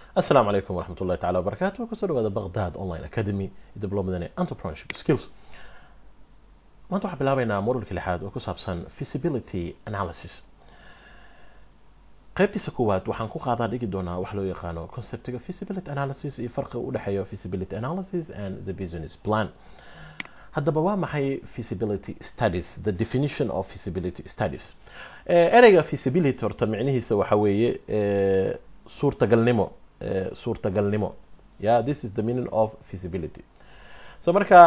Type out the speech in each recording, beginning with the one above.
asalaamu calaykum waraxmat ullahi tacala wabarakaatu kusoo dhawaada baghdad online academy iyo diblomadan ee entrepreneurship skills maanta waxaan bilaabeynaa modulka lixaad oo ku saabsan feasibility analysis qaybtiisa koowaad waxaan ku qaadaa dhigi doonaa wax loo yaqaano conceptiga feasibility analysis iyo farqiga u dhexeeya feasibility analysis and the business plan haddaba waa maxay feasibility studies the definition of feasibility studies ereyga feasibility horta micnihiisa waxa weeye suurtagalnimo suurtagalnimo yeah this is the meaning of feasibility so marka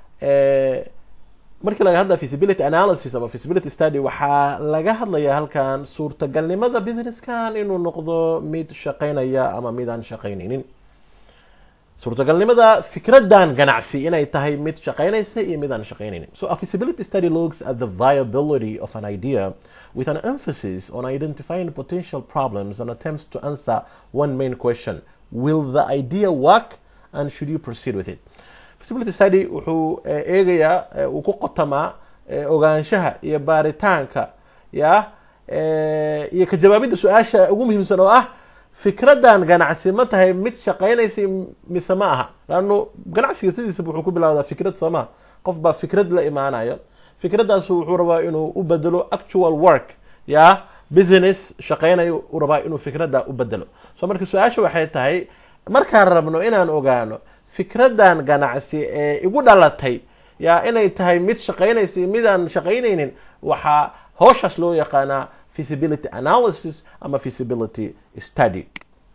markii laga hadla feasibility analysis ama feasibility study waxaa laga hadlaya halkan suurtagalnimada businesskan inuu noqdo mid shaqeynaya ama mid aan shaqeyneynin suurtagalnimada fikradan ganacsi inay tahay mid shaqeynaysa iyo mid aan shaqeyneynin so a feasibility study looks at the viability of an idea with an emphasis on identifying potential problems and attempts to answer one main question will the idea work and should you proceed with it feasibility study wuxuu eegayaa uu ku qotamaa ogaanshaha iyo baaritaanka ya iyo ka jawaabidda su-aasha ugu muhiimsan oo ah fikradan ganacsi ma tahay mid shaqeynaysa mise ma aha laano ganacsiga sidiisaba wuxuu ku bilawdaa fikrad soo maha qof baa fikrad la imaanayo fikradaasu wuxuu rabaa inuu u bedelo actual work ya business shaqeynayo uu rabaa inuu fikradda u bedelo so marka su-aasha waxay tahay markaan rabno inaan ogaano fikradan ganacsi ee igu dhalatay ya inay tahay mid shaqeynaysa iyo mid aan shaqeyneynin waxaa hooshaas loo yaqaanaa feasibility analysis ama feasibility study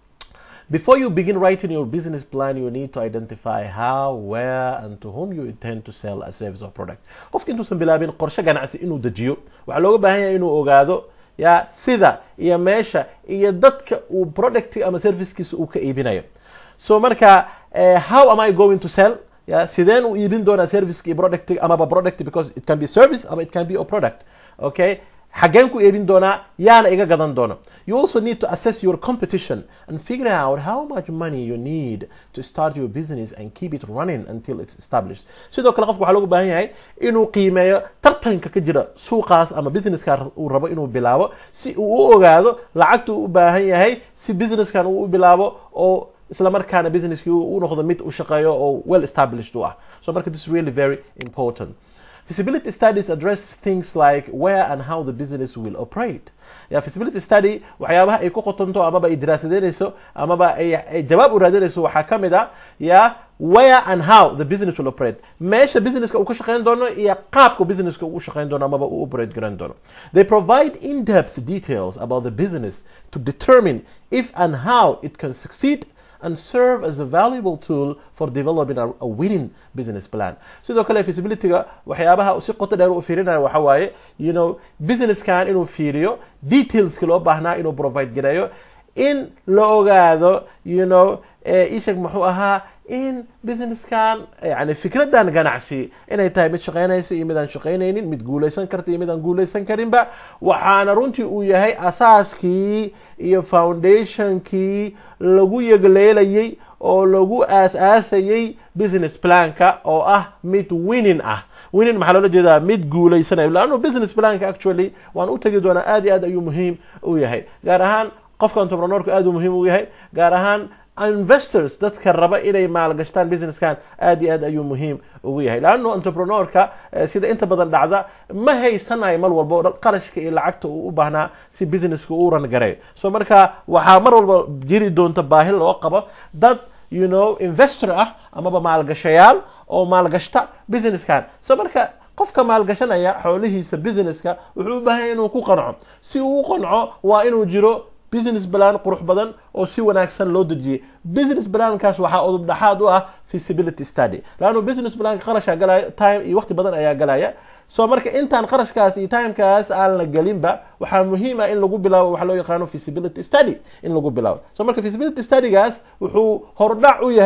before you begin writing your business plan you need to identify how where and to whom you intend to sell a service or product qofka intuusan bilaabin qorshe ganacsi inuu dejiyo waxaa looga baahan yahay inuu ogaado ya sida iyo meesha iyo dadka uu product ama servicekiisa uu ka iibinayo so marka how am i going to sell ya sideen u iibin doonaa serviceka iyo product amaba product because it can be service ama it can be a product okay xaggeen ku iibin doonaa yaana iga gadan doono you also need to assess your competition and figure out how much money you need to start your business and keep it running until it's established sidoo kale qofka waxaa loogu baahan yahay inuu qiimeeyo tartanka ka jira suuqaas ama businesska uu rabo inuu bilaabo si uu u ogaado lacagta uu u baahan yahay si businesskan uu u bilaabo oo isla markaana businesskii u noqdo mid u shaqeeyo oo well established u ah so marka this is really very important feasibility studies address things like where and how the business will operate ya feasibility study waxyaabaha ay ku qotonto amaba ay diraasadeynayso amaba ay jawaab u raadinayso waxaa ka mid a ya where and how the business will operate meesha businesska uu ka shaqeyn doono iyo qaabka businesska uu u shaqeyn doono amaba uu operate garan doono they provide in-depth details about the business to determine if and how it can succeed and serve as a valuable tool for developing a, a winning business plan sidoo kale feasibilityga waxyaabaha si qoto dheer u fiirinayo waxa waaye you know businesskan inuu fiiriyo detailska loo baahnaa inuu provide gareeyo in la ogaado you know ishag muxuu ahaa in businesskan yani fikradan ganacsi inay tahay mid shaqeynaysa iyo mid aan shaqeyneynin mid guuleysan karta iyo mid aan guuleysan karinba waxaana runtii uu yahay asaaskii iyo foundationkii lagu yegleelayay oo lagu aas-aasayay business planka oo ah mid winning ah winning maxaa loola jeedaa mid guuleysanayo laannu business planka actually waan u tegi doonaa aad iyo aad ayuu muhiim u yahay gaar ahaan qofka entrepreneurka aad uu muhiim u yahay gaar ahaan investors dadka raba inay maalgashtaan businesskan aad iyo aad ayuu muhiim ugu yahay laanno entrepreneurka sida inta badan dhacda ma haysanayo mar walba qarashka iyo lacagta uu u baahnaa si businesska uu ran gareeyo so marka waxaa mar walba jiri doonta baahi loo qabo dad you know investor ah amaba maalgashayaal oo maalgashta businesskan so marka qofka maalgashanaya xoolihiisa businesska wuxuu u baahan inuu ku qanco si uu u qanco waa inuu jiro business plan qurux badan oo si wanaagsan loo dejiyay business plankaas waxaa udub dhaxaad u ah feasibility study laannu business planka qarashaa galaya time iyo waqti badan ayaa galaya so marka intaan qarashkaas iyo timekaas aan la gelinba waxaa muhiim ah in lagu bilaabo waxa loo yaqaano feasibility study in lagu bilaabo so marka feasibility studygaas wuxuu hordhac u yahay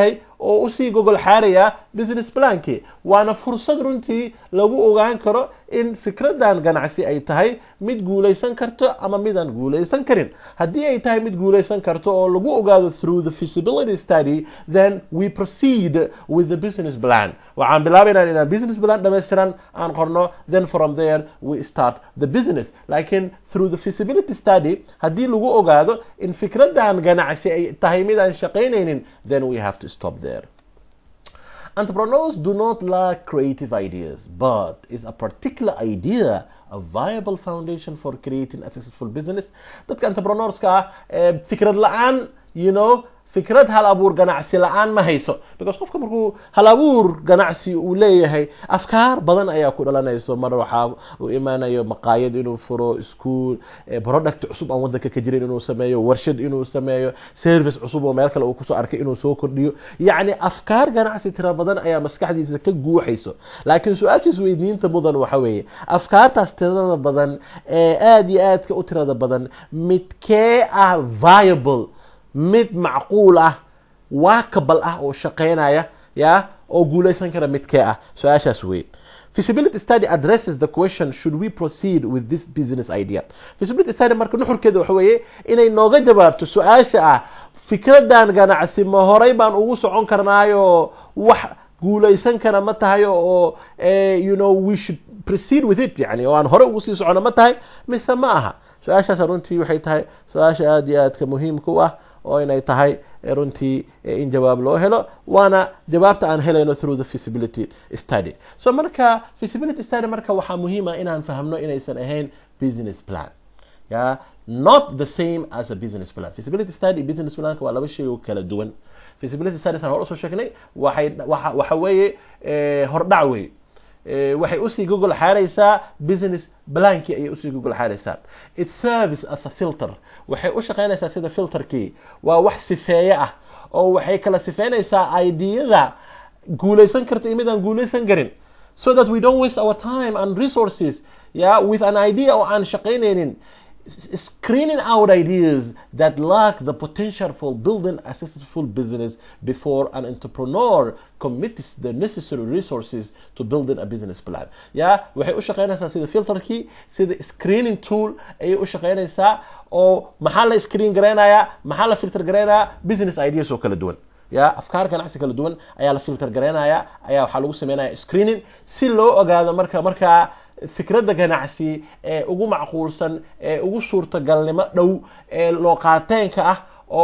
oo usii gogol xaaraya business plankii waana fursad runtii lagu ogaan karo in fikradan ganacsi ay tahay mid guulaysan karto ama midaan guulaysan karin haddii ay tahay mid guulaysan karto oo lagu ogaado through the feasibility study then we proceed with the business plan waxaan bilaabaynaa inaan business plan dhammaystiran aan qorno then from there we start the business laakiin through the feasibility study haddii lagu ogaado in fikradan ganacsi ay tahay mid aan shaqaynaynin then we have to stop there Entrepreneurs do not lack creative ideas, but is a particular idea a viable foundation for creating a successful business? Dadka entrepreneurska ah fikrad la-aan, you know, fikrad hal abuur ganacsi la-aan ma hayso because qofka markuu hal abuur ganacsi uu leeyahay afkaar badan ayaa ku dhalanayso mar waxaa uu imaanayo maqaayad inuu furo school product cusub aan wadanka ka jirin inuu sameeyo warshad inuu sameeyo service cusub oo meel kale uu kusoo arkay inuu soo kordhiyo yacni afkaar ganacsi tira badan ayaa maskaxdiisa ka guuxayso laakiin su-aashiis weydiinta mudan waxa weeye afkaartaas tirada badan ee aada iyo aadka u tirada badan midkee ah viable mid macquul ah waakabal ah oo shaqaynaya ya oo guulaysan kara midkee ah su-aashaas wey feasibility study addresses the question should we proceed with this business idea feasibility study marka nuxurkeeda waxa weeye inay nooga jawaabto su-aasha ah fikradan ganacsi ma horay baan ugu socon karnaayo wax guulaysan kara ma tahay oo you know we should proceed with it yani oo aan horey ugu sii socono ma tahay mise ma aha su-aashaas runtii waxay tahay su-aasha aada iyo aadka muhiimka u ah oo inay tahay runtii in jawaab loo helo waana jawaabta aan helayno through the feasibility study so marka feasibility study marka waxaa muhiima inaan fahmno inaysan ahayn business plan ya not the same as a business plan feasibility study business planka waa laba shay oo kala duwan feasibility study saan hor usoo sheegnay waxay waxa weeye hordhac wey waxay usii gogol xaaraysaa business blankii ayay usii gogol xaaraysaa it serves as a filter waxay u shaqaynaysaa sida filterkii waa wax sifeeye ah oo waxay kala sifeynaysaa ideyada guulaysan karta iyo mid aan guulaysan karin so that we don't waste our time and resources yeah, with an idea oo aan shaqaynaynin screening out ideas that lack the potential for building a successful business before an entrepreneur commits the necessary resources to building a business plan ya waxay u shaqaynaysaa sida filterkii sida screening tool ayay u shaqaynaysaa oo maxaa la screen garaynayaa maxaa la filter garaynayaa business ideas oo kala duwan ya afkaar ganacsi kala duwan ayaa la filter garaynaya ayaa waxaa lagu sameynaya screening si loo ogaado marka markaa fikradda ganacsi ee ugu macquulsan ee ugu suurtagalnimo dhow ee looqaateenka ah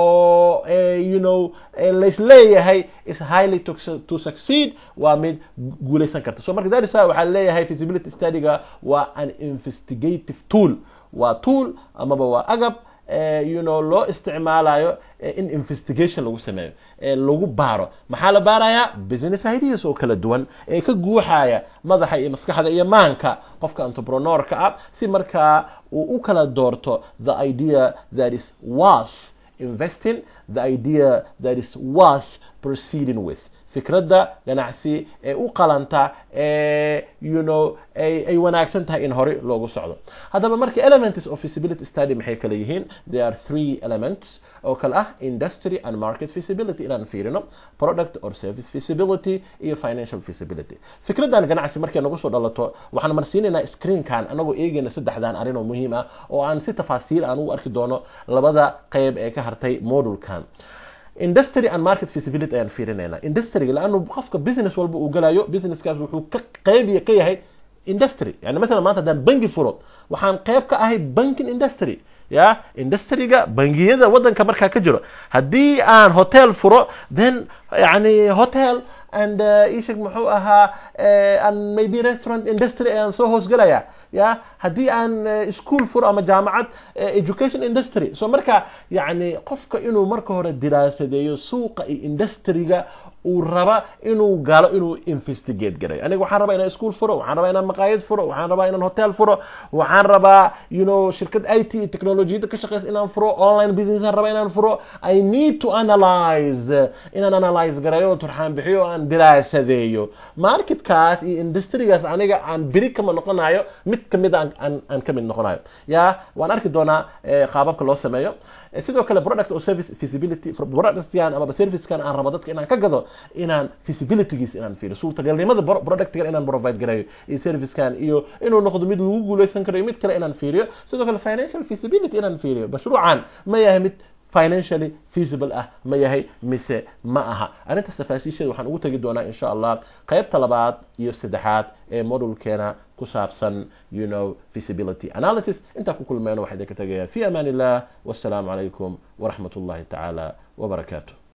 oo you know laisleeyahay is highly to, to succeed waa mid guulaysan karta so marka darisa waxaa leeyahay feasibility studyga waa an investigative tool waa tool amaba waa agab you know loo isticmaalayo in investigation lagu sameeyo ee lagu baaro maxaa la baarayaa business ideas oo kala duwan ee ka guuxaya madaxa iyo maskaxda iyo maanka qofka entrepreneurka ah si markaa uu u kala doorto the idea that is worth investing the idea that is worth proceeding with fikradda ganacsi ee u qalanta ee you know ay wanaagsan tahay in hore loogu socdo haddaba marka elements of feasibility study maxay kala yihiin there are three elements oo kale ah industry and market feasibility inaan fiirino product or service feasibility iyo financial feasibility fikraddan ganacsi markay nagu soo dhalato waxaan marsiinaynaa screenkan anagoo eegayna saddexdan arrin oo muhiim ah oo aan si tafaasiil aan ugu arki doono labada qeyb ee ka hartay modulkan industry and market feasibility ayaan fiirinayna industryga laanu qofka business walba uu galayo businesskaas wuxuu ka qeybiya ka yahay industry yani masalan maanta haddaan bangi furo waxaan qeyb ka ahay banking industry ya industryga bangiyada wadanka markaa ka jiro haddii aan hotel furo then yani hotel and isheg muxuu ahaa and maybe restaurant industry ayaan soo hoosgalaya ya haddii aan school furo ama jaamacad education industry so marka yani qofka inuu marka hore diraasadeeyo suuqa iyo industryga uu raba inuu galo inuu investigate garayo aniga waxaan rabaa inaan school furo waxaan rabaa inaan maqaayad furo waxaan rabaa inaan hotel furo waxaan rabaa you know shirkad i t technologiyada ka shaqeysa inaan furo online business aan rabaa inaan furo i need to analyze inaan analyze garayo turxaan bixiyo aan diraasadeeyo marketkaas iyo industrygaas aniga aan beri kama noqonayo mid kamid aan aan ka mid noqonayo ya waan arki doonaa qaababka loo sameeyo sidoo kale product or service feasibility productkan amaba servicekan aan rabo dadka inaan ka gado inaan feasibilitygiis inaan fiiriyo suurtagalnimada productgan inaan provide garayo iyo servicekan iyo inuu noqdo mid lagu guuleysan karo iyo mid kale inaan fiiriyo sidoo kale financial feasibility inaan fiiriyo mashruucan ma yahay mid financially feasible ah ma yahay mise ma aha arrintaas tafaasiisheeda waxaan ugu tegi doonaa insha allah qaybta labaad iyo saddexaad ee modulkeena ku saabsan you know feasibility analysis intaa ku kulmeyno waxaa idinka tegayaa fi amaan illah wassalaamu calaykum waraxmat ullahi tacaala wabarakaatu